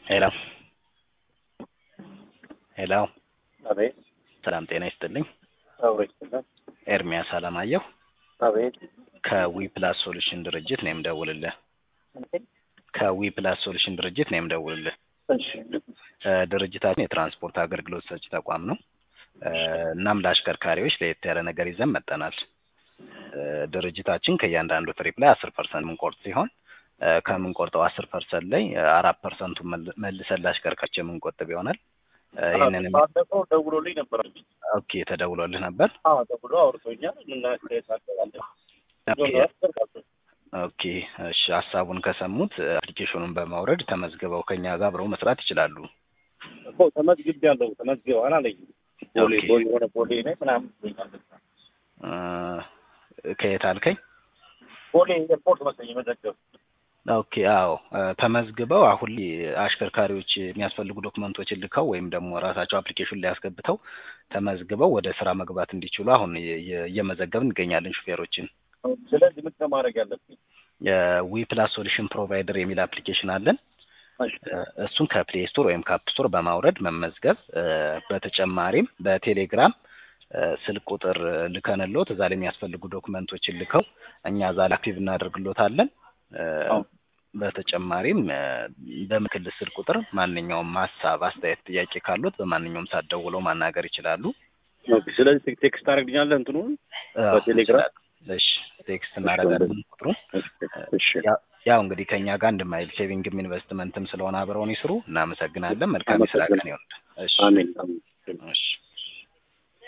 ሄሎ ሄሎ አቤት ሰላም ጤና ይስጥልኝ። አብሮ ይችላል። ኤርሚያስ አለማየሁ አቤት ከዊ ፕላስ ሶሉሽን ድርጅት ነው የምደውልልህ። ከዊ ፕላስ ሶሉሽን ድርጅት ነው የምደውልልህ። እሺ እ ድርጅታችን የትራንስፖርት አገልግሎት ሰጪ ተቋም ነው። እ እናም ለአሽከርካሪዎች ለየት ያለ ነገር ይዘን መጠናል። እ ድርጅታችን ከእያንዳንዱ ትሪፕ ላይ አስር ፐርሰንት የምንቆርጥ ሲሆን እ ከምንቆርጠው አስር ፐርሰንት ላይ እ አራት ፐርሰንቱ መልሰን ለአሽከርካሪዎች የምንቆጥብ ይሆናል። እ ይህንን ባለፈው ደውሎልኝ ነበር። ኦኬ ተደውሎልህ ነበር? አዎ ደውሎ አውርቶኛል። ምናስተያየታለን ኦኬ ኦኬ እሺ ሀሳቡን ከሰሙት እ አፕሊኬሽኑን በማውረድ ተመዝግበው ከኛ ጋር አብረው መስራት ይችላሉ። እኮ ተመዝግብ ያለው ተመዝግበዋል አለኝ። ቦሌ ኦኬ። ቦሌ የሆነ ቦሌ ላይ ምናምን ይለኛል። እ ከየት አልከኝ? ቦሌ ኤርፖርት መሰለኝ የመዘገብ ኦኬ አዎ እ ተመዝግበው አሁን ላይ አሽከርካሪዎች የሚያስፈልጉ ዶክመንቶችን ልከው ወይም ደግሞ ራሳቸው አፕሊኬሽን ላይ ያስገብተው ተመዝግበው ወደ ስራ መግባት እንዲችሉ አሁን እየ- እየ- እየመዘገብን እንገኛለን ሹፌሮችን። ስለዚህ ምን ማድረግ ያለብኝ? የዊ ፕላስ ሶሉሽን ፕሮቫይደር የሚል አፕሊኬሽን አለን። እሺ እ እሱን ከፕሌይ ስቶር ወይም ከአፕ ስቶር በማውረድ መመዝገብ እ በተጨማሪም በቴሌግራም እ ስልክ ቁጥር ልከንሎት እዛ ላይ የሚያስፈልጉ ዶክመንቶችን ልከው እኛ እዛ ላይ አክቲቭ እናደርግሎታለን። እ አዎ። በተጨማሪም እ በምክልል ስልክ ቁጥር ማንኛውም ሀሳብ፣ አስተያየት፣ ጥያቄ ካሉት በማንኛውም ሰዓት ደውለው ማናገር ይችላሉ። ኦኬ። ስለዚህ ቴክ- ቴክስት ታደርግልኛለህ እንትኑን አዎ፣ በቴሌግራም? ይችላሉ። እሺ ቴክስት እናደርጋለን ቁጥሩን። እሺ ያ- ያው እንግዲህ ከእኛ ጋር እንደማይል ሴቪንግም ኢንቨስትመንትም ስለሆነ አብረውን ይስሩ። እናመሰግናለን። መልካም የስራ ቀን ይሆንልን። እሺ አሜን አሜን። እሺ